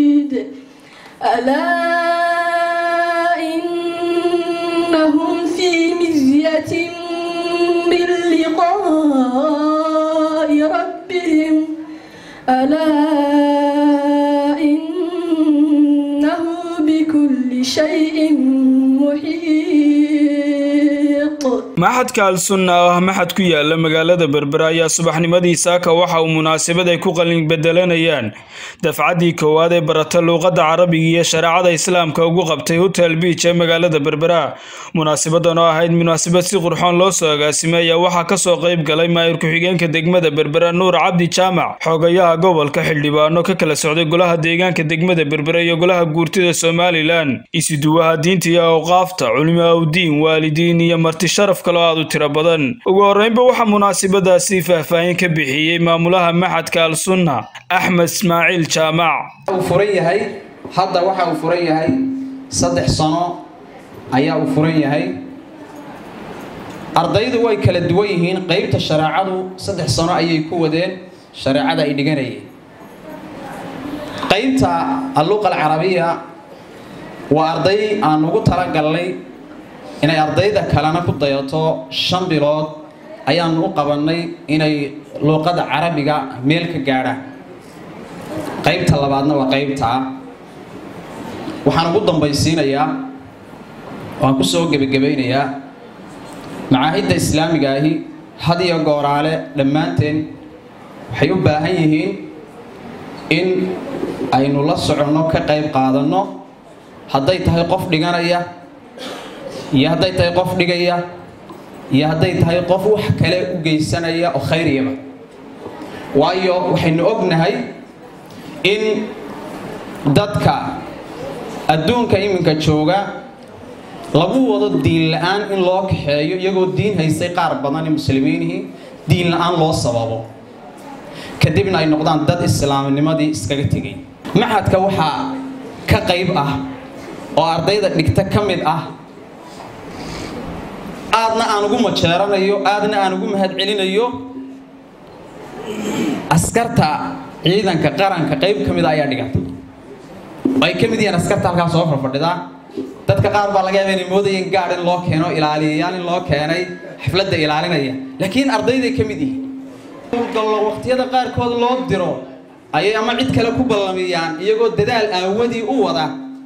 ألا إنهم في مزية من لقاء ربهم ألا إنه بكل شيء محيط maxadka al-sunna oo ah maxad ku yaala magaalada berbera ayaa subaxnimadii saaka waxa uu munaasabad ay ku qalin bedelanayaan dafcaddii koowaad ee barata luuqadda carabiga iyo shareecada islaamka ugu qabtay hotel beach ee magaalada berbera munaasabadan oo ahayd munaasabad si qurxoon loo soo agaasimay ayaa waxaa kasoo qayb galay maayir ku-xigeenka degmada berbera nuur cabdi jaamac xoogayaha gobolka xildhibaano ka kala socday golaha deegaanka degmada berbera iyo golaha guurtida somalilan isuduwaha diinta iyo awqaafta culimo awdiin waalidiin iyo marti sharaf kaloo aad u tiro badan ugu horreynba waxaa munaasabadaasi faahfaahin ka bixiyey maamulaha maxadka al-sunna axmed ismaaciil jaamac uu furan yahay hadda waxa uu furan yahay saddex sano ayaa uu furan yahay ardaydu way kala duwan yihiin qeybta shareecadu saddex sano ayay ku wadeen shareecada ay dhiganayeen qeybta alluqa alcarabiya waa arday aan ugu talagalnay inay ardayda kalena ku dayato shan bilood ayaan u qabannay inay luuqada carabiga meel ka gaadhaan qaybta labaadna waa qaybtaa waxaan ugu dambaysiinayaa waan ku soo gebagabaynayaa macaahidda islaamiga ahi had iyo gooraale dhammaanteen waxay u baahan yihiin in aynu la soconno ka qayb qaadanno hadday tahay qof dhiganaya iyo hadday tahay qof dhigaya iyo hadday tahay qof wax kale u geysanaya oo khayriyaba waayo waxaynu ognahay in dadka adduunka iminka jooga lagu wado diin la-aan in loo kaxeeyo iyagoo diin haystay qaar badan ee muslimiinihii diin la-aan loo sababo kadibna ay noqdaan dad islaamnimadii iskaga tegay maxadka waxaa ka qayb ah oo ardayda dhigta ka mid ah aadna aan ugu majeeranayo aadna aan ugu mahad celinayo askarta ciidanka qaranka qayb ka mida ayaa dhiganta ay ka mid yihiin askarta halkaa soo farfadhidaa dadka qaar baa laga yaaba inay moodayeen gaadh in loo keeno ilaaliyayaal in loo keenay xafladda ilaalinaya laakiin ardayday ka mid yihiin gallo waqtiyada qaarkood loo diro ayay ama cid kale ku ballamiyaan iyagoo dadaal aawadii u wada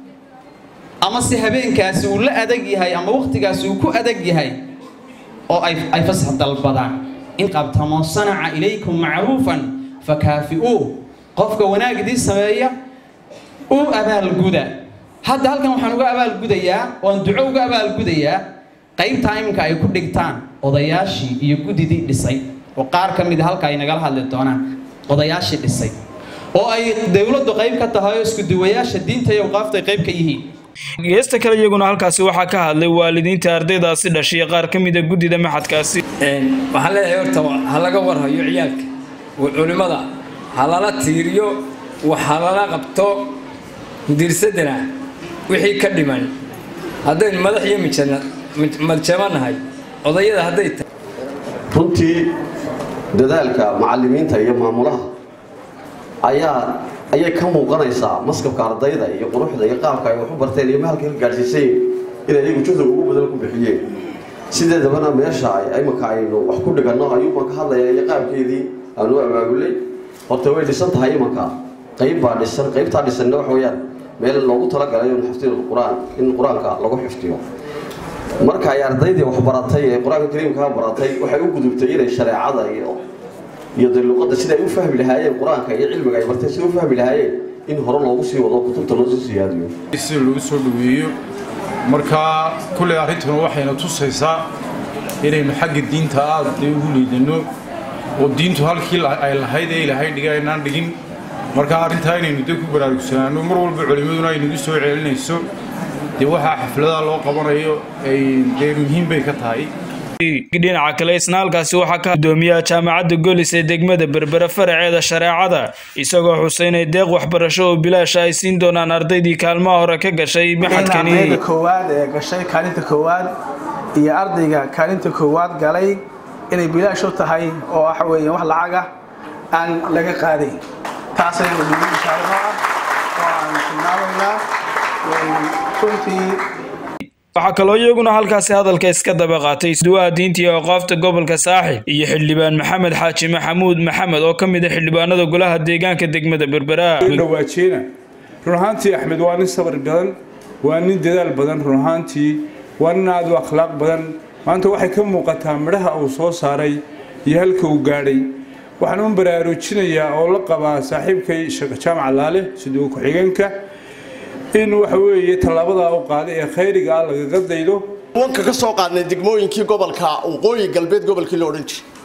ama se habeenkaasi uu la adag yahay ama waqtigaasi uu ku adag yahay oo ay fasax dalbadaan in qabtamo sanaca ilaykum macruufan fakaafi'uu qofka wanaagdii sameeya u abaalguda hadda halkan waxaan uga abaalgudayaa waan duco uga abaalgudayaa qaybtaa iminka ay ku dhigtaan odayaashii iyo guddidii dhisay oo qaar ka mida halka ay nagala hadli doonaan odayaashii dhisay oo ay dowladdu qayb ka tahay oo iskuduwayaasha diinta iyo awqaafta ay qayb ka yihiin geesta kale iyaguna halkaasi waxaa ka hadlay waalidiinta ardaydaasi dhashay qaar ka mida guddida maxadkaasi waxaan leeyahay horta ha laga warhayo ciyaalka culimmada ha lala tiiriyo wax ha lala qabto mudiirsadana wixii ka dhiman haddaynu madax iyo madjamanahay odayada hadday tahay runtii dadaalka macallimiinta iyo maamulaha ayaa ayay ka muuqanaysaa maskabka ardayda iyo quruxda iyo qaabka ay wax u barteen iyo mahalka ka gaadhsiisay inay iyagu juhdiga ugu badan ku bixiyeen sideedabana meesha imanka aynu wax ku dhiganno ayuubaan ka hadlaya iyo qaabkeedii aanu abaabulay horta way dhisan tahay imanka qayb baa dhisan qaybtaa dhisanna waxa weeyaan meel loogu talagalay in xifdiga qur-aan in qur-aanka lagu xifdiyo marka ay ardaydii wax baratay ee qur-aanka kariimkaa baratay waxay u gudubtay inay shareecada iyo iyo dee luqadda siday u fahmi lahaayeen qur-aanka iyo cilmiga ay bartay siday u fahmi lahaayeen in hore loogu sii wado kutubta loo sii siyaadiyo sida lagu soo dhaweeyo marka kulley arrintuna waxayna tusaysaa inaynu xagga diinta aad dee ugu liidano oo diintu halkii ay lahayd ee ilaahay dhiga aynaan dhigin marka arrintaa inaynu dee ku baraarugsanaano mar walba culimmaduna ay nagu soo celinayso dee waxaa xafladaha loo qabanayo ay dee muhiim bay ka tahay dhinaca kale isna halkaasi waxaa ka gudoomiyaha jaamacadda golis ee degmada berbere faraceeda shareecada isagoo xusay inay deeq waxbarasho oo bilaasha ay siin doonaan ardaydii kaalmaha hore ka gashay maxadkani ardayda koowaad ee gashay kaalinta koowaad iyo ardayga kaalinta koowaad galay inay bilaash u tahay oo waxa weeye wax lacaga aan laga qaadayn taas ayaan ugu inshaalla oo aan runtii waxaa kaloo iyaguna halkaasi hadalka iska daba qaatay duwaha diinta iyo aqaafta gobolka saaxil iyo xildhibaan maxamed xaaji maxamuud maxamed oo ka mid a xildhibaanada golaha deegaanka degmada berbera dhawaajeena run ahaantii axmed waa nin sabir badan waa nin dadaal badan run ahaantii waa nin aad u akhlaaq badan maanta waxay ka muuqataa midhaha uu soo saaray iyo halka uu gaadhay waxaan u baraarujinayaa oo la qabaa saaxiibkay sheekh jaamac laale siduu ku-xigeenka in waxa weeye tallaabadaa u qaaday ee khayriga ah lagaga daydo wanka ka soo qaadnay degmooyinkii gobolka waqooyi galbeed gobolkii la odhan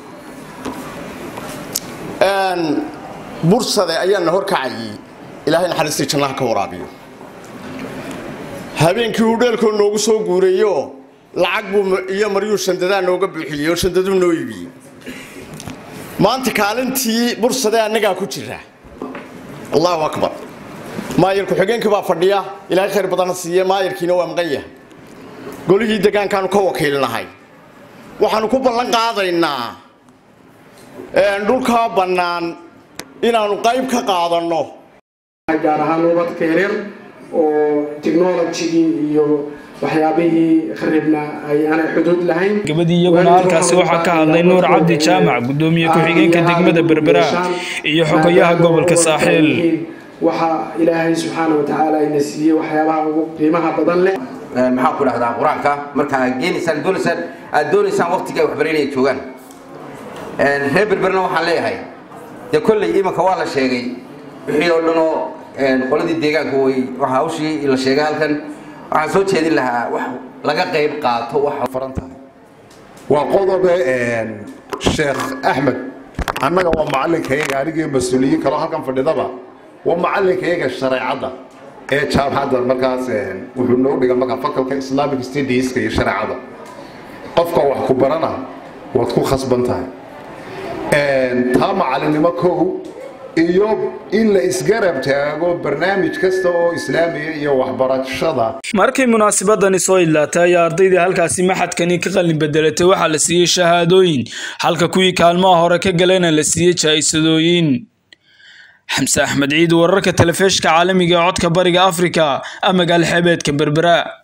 jiray bursade ayaana horkacayay ilaahay naxariistii jannaha ka waraabiyo habeenkii uu dheelkoo noogu soo guurayo lacag buu iyo maryuu shandadaa nooga buuxiyey oo shandaduu noo iibiyey maanta kaalintii bursade annagaa ku jira allahu akbar maayir ku-xigeenkii baa fadhiya ilaahay khayr badana siiye maayirkiina waa maqan yahay golihii degaankaanu ka wakiilnahay waxaanu ku ballan qaadaynaa dhulkaa bannaan inaanu qayb ka qaadanno gaar ahaan ubadka yaryar oo technologigii iyo waxyaabihii kharibna ay aanay xuduud lahayn gabadii iyaguna halkaasi waxaa ka hadlay nuur cabdi jaamac gudoomiye ku-xigeenka degmada berbera iyo xogayaha gobolka saaxiil waxaa ilaahay subxaana wa tacaala ina siiyey waxyaabaha ugu qiimaha badan leh maxaan ku dhahdaa qur-aanka marka aad geenaysaan doonaysaan aad doonaysaan waqtiga ay waxbaranaya joogaan reer berberna waxaan leeyahay dee kolley imanka waa la sheegay wixii oo dhanoo qoladii deegaanka way waxa hawshii la sheegay halkan waxaan soo jeedin lahaa wax laga qayb qaato waxa faran tahay waa qodobe sheekh axmed annaga waa macalinkayaga anigii mas-uuliyiin kaloo halkan fadhidaba waa macalinkayaga shareecadda ee jaamacadda markaas wuxuu noo dhiga markaa fakalka islamic studieska iyo shareecada qofka wax ku barana waad ku khasban tahay taa macalinimo kow iyo in la isgarab taago barnaamij kasta oo islaamiya iyo waxbarashada markii munaasabadani soo idlaatay ayaa ardaydii halkaasi maxadkani ka qalin bedelatay waxaa la siiyey shahaadooyin halka kuwii kaalmaha hore ka galena la siiyey jaa-isadooyin xamse axmed ciid wararka telefishka caalamiga ee codka bariga afrika magaal xebeedka berbera